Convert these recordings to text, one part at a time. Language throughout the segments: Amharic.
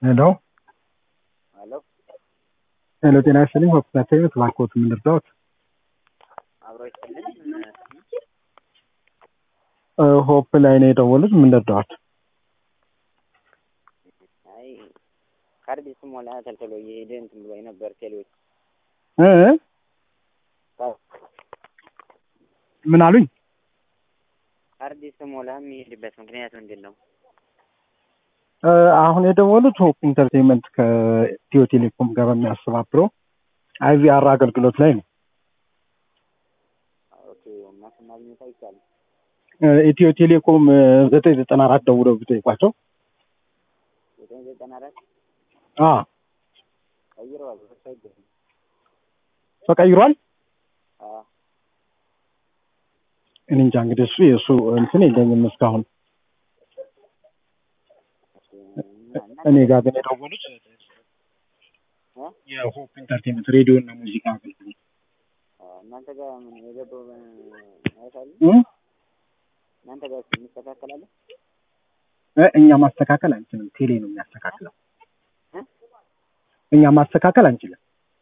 ሄሎ ሄሎ ሄሎ፣ ጤና ይስጥልኝ። ሆፕታቴ እባክዎት ምን ልርዳዎት? አብሮ ይስጥልን። እ ሆፕ ላይ ነው የደወሉት። ምን ልርዳዎት? አይ ካርድ ስሞላ ተልተሎ እየሄደ እንትን ብሎኝ ነበር ቴሌዎች እ ምን አሉኝ? ካርድ ስሞላ የሚሄድበት ምክንያት ምንድን ነው? እ አሁን የደወሉት ሆፕ ኢንተርቴንመንት ከኢትዮ ቴሌኮም ጋር በሚያስተባብረው አይቪአር አገልግሎት ላይ ነው። ኦኬ እና እሱን ማግኘት አይቻልም። እ ኢትዮ ቴሌኮም ዘጠኝ ዘጠና አራት ደውለው ቢጠይቋቸው ዘጠኝ ዘጠና አራት አ ቀይረዋል። እሱ አይገኝም። ተቀይሯል። አዎ እኔ እንጃ እንግዲህ እሱ የእሱ እንትን የለኝም እስካሁን። እሺ፣ እና- እና- እኔ ጋር ግን የደወሉት እ? የሆፕ ኢንተርቴንመንት ሬዲዮ እና ሙዚቃ አገልግሎት አዎ፣ እናንተ ጋር ምን የገባው አይታሉ? እ? እናንተ ጋር የሚስተካከላለ? እ እኛ ማስተካከል አንችልም። ቴሌ ነው የሚያስተካክለው። እ? እኛ ማስተካከል አንችልም።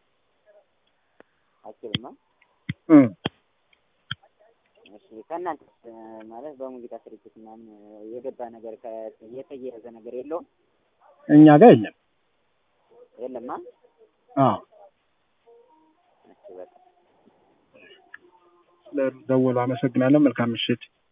አችልማ እ እሺ ከእናንተ ማለት በሙዚቃ ስርጭት ምናምን የገባ ነገር ከ- የተያያዘ ነገር የለውም? እኛ ጋር የለም። የለማ? አዎ እሺ በቃ ስለደወሉ አመሰግናለሁ። መልካም ምሽት።